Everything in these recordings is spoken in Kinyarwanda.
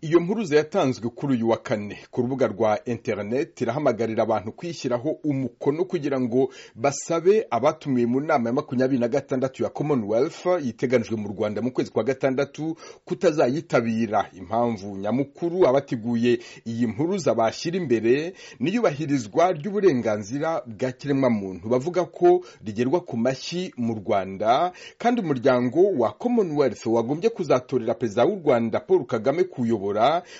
Iyo mpuruza yatanzwe kuri uyu wa kane ku rubuga rwa interineti irahamagarira abantu kwishyiraho umukono kugira ngo basabe abatumiwe mu nama ya makumyabiri na gatandatu ya commonwealth yiteganijwe mu rwanda mu kwezi kwa gatandatu kutazayitabira impamvu nyamukuru abateguye iyi mpuruza bashyira imbere n'iyubahirizwa ry'uburenganzira bwa kiremwamuntu bavuga ko rigerwa ku mashyi mu rwanda kandi umuryango wa commonwealth wagombye kuzatorera perezida w'u rwanda paul kagame kuyobora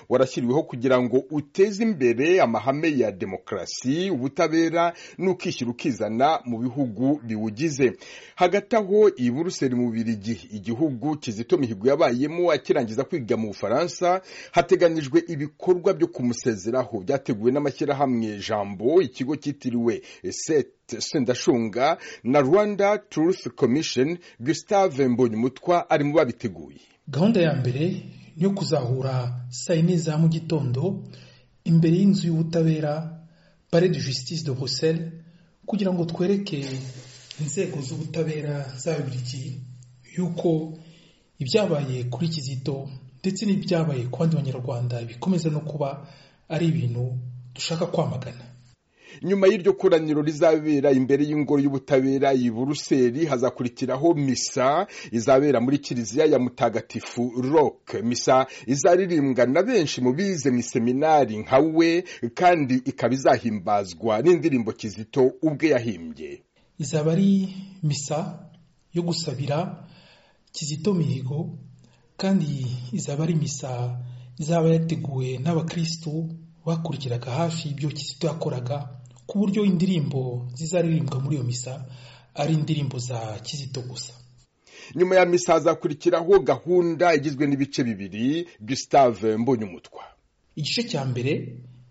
warashyiriweho kugira ngo uteze imbere amahame ya demokarasi ubutabera n'ukishyira ukizana mu bihugu biwugize hagati aho i buruseli mu birigi igihugu kizito mihigo yabayemo akirangiza kwiga mu bufaransa hateganyijwe ibikorwa byo kumusezeraho byateguwe n'amashyirahamwe jambo ikigo cyitiriwe sete sendashunga na rwanda truth commission gustave mbonyumutwa ari mu babiteguye gahunda ya mbere yo kuzahura saa yine za mu gitondo imbere y'inzu y'ubutabera pare de justice de bruxelles kugira ngo twereke inzego z'ubutabera z'ababirigi yuko ibyabaye kuri kizito ndetse n'ibyabaye ku bandi banyarwanda bikomeza no kuba ari ibintu dushaka kwamagana nyuma y'iryo koraniro rizabera imbere y'ingoro y'ubutabera i buruseli hazakurikiraho misa izabera muri kiliziya ya mutagatifu rock misa izaririmbwa na benshi mu bize mu seminari nka we kandi ikaba izahimbazwa n'indirimbo kizito ubwe yahimbye izaba ari misa yo gusabira kizito mihigo kandi izaba ari misa izaba yateguwe n'abakirisitu bakurikiraga hafi ibyo kizito yakoraga ku buryo indirimbo zizaririmbwa muri iyo misa ari indirimbo za kizito gusa nyuma ya misa hazakurikiraho gahunda igizwe n'ibice bibiri gustave mbonyumutwa igice cya mbere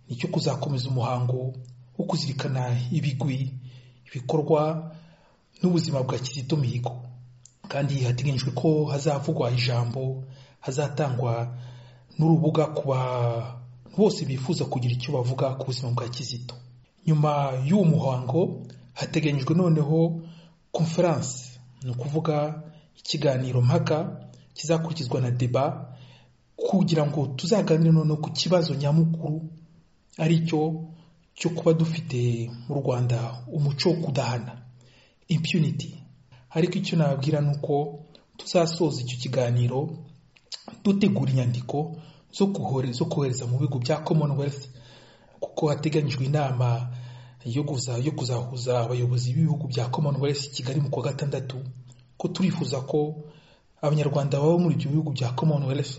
ni icyo kuzakomeza umuhango wo kuzirikana ibigwi ibikorwa n'ubuzima bwa kizito mihigo kandi hateganyijwe ko hazavugwa ijambo hazatangwa n'urubuga ku bantu bose bifuza kugira icyo bavuga ku buzima bwa kizito nyuma y'uwo muhango hateganyijwe noneho konferanse ni ukuvuga ikiganiro mpaka kizakurikizwa na deba kugira ngo tuzaganire noneho ku kibazo nyamukuru ari cyo cyo kuba dufite mu rwanda umuco wo kudahana impunity ariko icyo nababwira ni uko tuzasoza icyo kiganiro dutegura inyandiko zo kohereza mu bigo bya commonwealth kuko hateganyijwe inama yo kuzahuza abayobozi b'ibihugu bya commonwealth kigali mu kwa gatandatu ko turifuza ko abanyarwanda baba muri ibyo bihugu bya commonwealth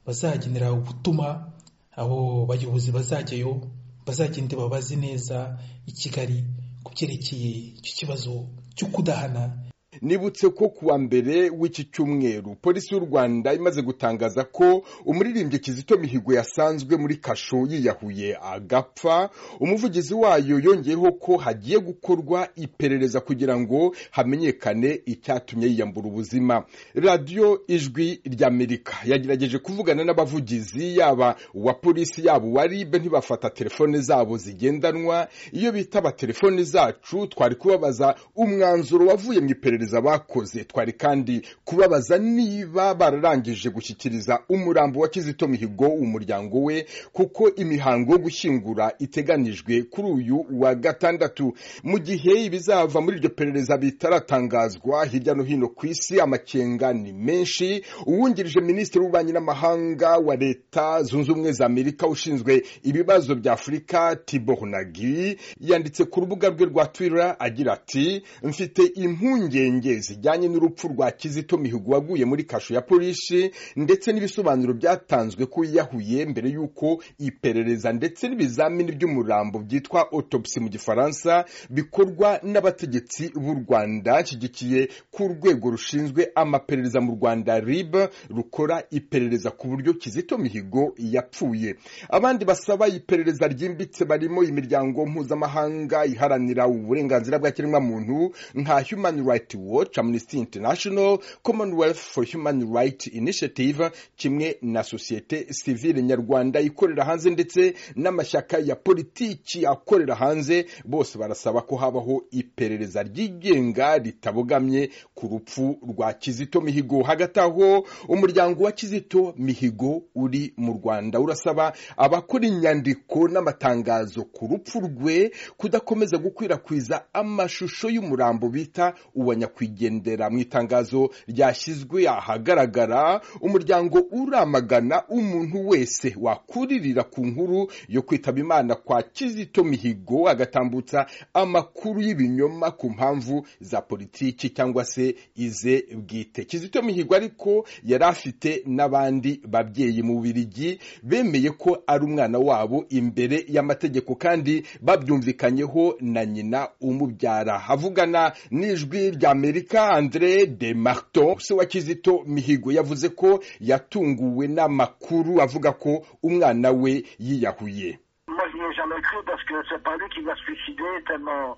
bazagenera ubutuma abo bayobozi bazajyayo bazagende babaze neza i kigali ku byerekeye icyo kibazo cyo kudahana nibutse ko kuwa mbere w'iki cyumweru polisi y'u rwanda imaze gutangaza ko umuririmbyi kizito mihigo yasanzwe muri kasho yiyahuye agapfa umuvugizi wayo yongeyeho ko hagiye gukorwa iperereza kugira ngo hamenyekane icyatumye yiyambura ubuzima radiyo ijwi ry'amerika yagerageje kuvugana n'abavugizi yaba uwa polisi yaba uwa rib ntibafata telefone zabo zigendanwa iyo bitaba telefone zacu twari kubabaza umwanzuro wavuye mu iperereza bakoze twari kandi kubabaza niba bararangije gushyikiriza umurambo wa kizito mihigo umuryango we kuko imihango yo gushyingura iteganijwe kuri uyu wa gatandatu mu gihe ibizava muri iryo perereza bitaratangazwa hirya no hino ku isi amakenga ni menshi uwungirije minisitiri w'ububanyi n'amahanga wa leta zunze ubumwe za amerika ushinzwe ibibazo bya afurika tibohunagi yanditse ku rubuga rwe rwa twira agira ati mfite impungenge zijyanye n'urupfu rwa kizito mihigo waguye muri kasho ya polisi ndetse n'ibisobanuro byatanzwe ko yiyahuye mbere y'uko iperereza ndetse n'ibizamini by'umurambo byitwa otopsi mu gifaransa bikorwa n'abategetsi b'u rwanda nshyigikiye ku rwego rushinzwe amaperereza mu rwanda rib rukora iperereza ku buryo kizito mihigo yapfuye abandi basaba iperereza ryimbitse barimo imiryango mpuzamahanga iharanira uburenganzira bwa kiremwamuntu nka human rights watch amnesty international commonwealth for human rights initiative kimwe na sosiyete sivile nyarwanda ikorera hanze ndetse n'amashyaka ya politiki akorera hanze bose barasaba ko habaho iperereza ryigenga ritabogamye ku rupfu rwa kizito mihigo hagati aho umuryango wa kizito mihigo uri mu rwanda urasaba abakora inyandiko n'amatangazo ku rupfu rwe kudakomeza gukwirakwiza amashusho y'umurambo bita uwa nyakwigendera mu itangazo ryashyizwe ahagaragara umuryango uramagana umuntu wese wakuririra ku nkuru yo kwitaba imana kwa kizito mihigo agatambutsa amakuru y'ibinyoma ku mpamvu za politiki cyangwa se ize bwite kizito mihigo ariko yari afite n'abandi babyeyi mu birigi bemeye ko ari umwana wabo imbere y'amategeko kandi babyumvikanyeho na nyina umubyara havugana n'ijwi rya amerika andre de marton se wa kizito mihigo yavuze ko yatunguwe n'amakuru avuga ko umwana we yiyahuye Moi, je n'y ai jamais cru parce que c'est pas lui qui va se suicider tellement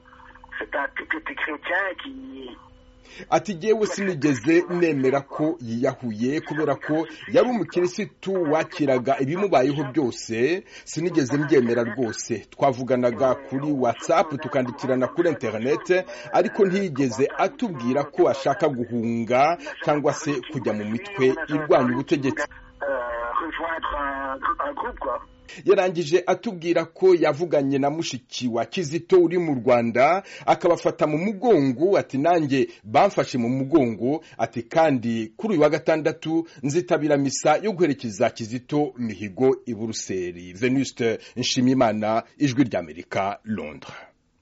c'est un type qui était chrétien qui, ati yewe sinigeze nemera ko yiyahuye kubera ko yari umukirisitu wakiraga ibimubayeho byose sinigeze mbyemera rwose twavuganaga kuri watsapu tukandikirana kuri interinete ariko ntiyigeze atubwira ko ashaka guhunga cyangwa se kujya mu mitwe irwanya ubutegetsi euh, rejoindre un, gr- un groupe, quoi. yarangije atubwira ko yavuganye na mushiki wa kizito uri mu rwanda akabafata mu mugongo ati nanjye bamfashe mu mugongo ati kandi kuri uyu wa gatandatu nzitabira misa yo guherekeza kizito mihigo i buruseli venuste nshimiyimana ijwi ry'amerika londres